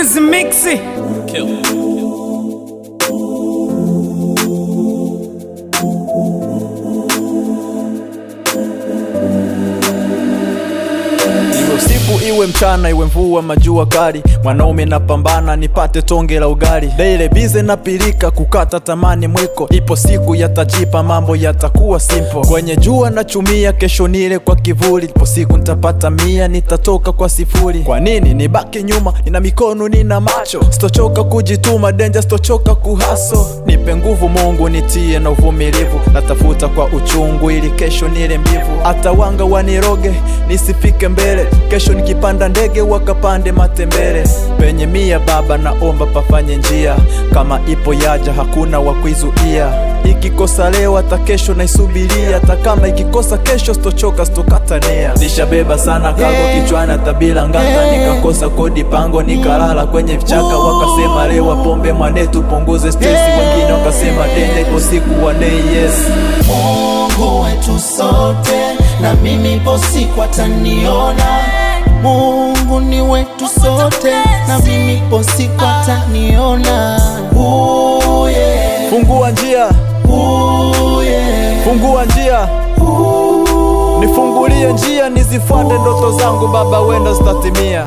Wiz Mixi. Iwe usiku iwe mchana iwe mvua majua kali, mwanaume napambana nipate tonge la ugali. Daily bize na pilika kukata tamani mwiko, ipo siku yatajipa mambo yatakuwa simple. Kwenye jua nachumia, kesho nile kwa kivuli, ipo siku nitapata mia, nitatoka kwa sifuri. Kwa nini nibaki nyuma? Nina mikono nina macho, sitochoka kujituma, denja sitochoka kuhaso. Nipe nguvu Mungu, nitie na uvumilivu, natafuta kwa uchungu ili kesho nile mbivu. Hata wanga waniroge nisifike mbele, kesho nikipanda ndege wakapande matembele. Penye mia baba, naomba pafanye njia, kama ipo yaja hakuna wa kuizuia. Ikikosa leo hata kesho naisubiria, hata kama ikikosa kesho sitochoka, sitokatania. Nishabeba sana kago kichwani, hata bila ngata nikakosa kodi pango, nikalala kwenye vichaka. Wakasema lewa pombe mwane, tupunguze stresi. Wengine wakasema dende, ipo siku one day, yes Mungu wetu sote, na mimi ipo siku ataniona. Mungu ni wetu sote, na mimi ipo siku ataniona. Ooh, yeah. Fungua njia, Ooh, yeah. fungua njia Nifungulie njia nizifuate ndoto zangu Baba, wenda zitatimia.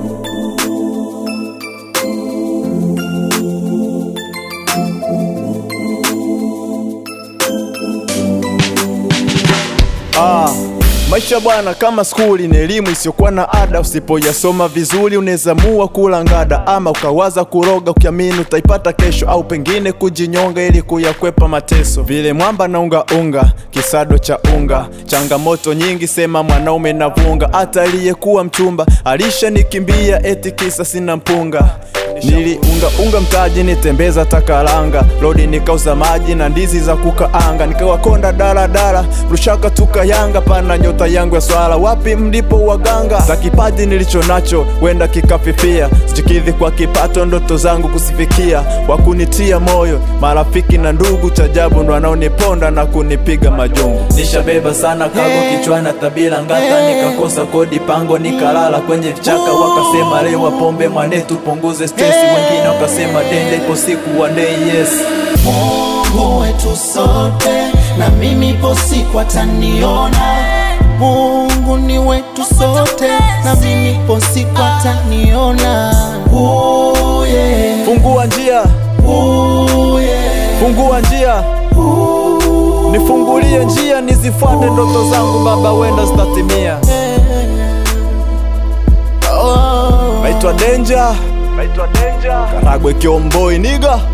Ah, maisha bwana kama skuli ni elimu isiyokuwa na ada. Usipoyasoma vizuri unaweza mua kula ngada, ama ukawaza kuroga ukiamini utaipata kesho, au pengine kujinyonga ili kuyakwepa mateso. Vile mwamba na unga unga, kisado cha unga, changamoto nyingi, sema mwanaume na vunga. Hata aliyekuwa mchumba alishanikimbia eti kisa sina mpunga. Niliunga unga mtaji nitembeza takalanga lodi nikauza maji na ndizi za kukaanga nikawakonda daladala rushaka tukayanga pana nyota yangu ya swala wapi mlipo waganga za kipaji nilicho nacho wenda kikafifia sichikidhi kwa kipato ndoto zangu kusifikia wakunitia moyo marafiki na ndugu chajabu ndo wanaoniponda na kunipiga majungu nishabeba sana kago kichwani hata bila ngata nikakosa kodi pango nikalala kwenye vichaka wakasema lewa pombe mwane tupunguze stresi wengine wakasema dende ipo siku one day yes Mungu wetu sote, na mimi ipo siku ataniona. Mungu ni wetu sote, na mimi ipo siku ataniona. Ooh, yeah. fungua njia Ooh, yeah. fungua njia nifungulie njia nizifuate ndoto zangu baba wenda zitatimia Oh. naitwa denja naitwa denja karagwe kiomboi niga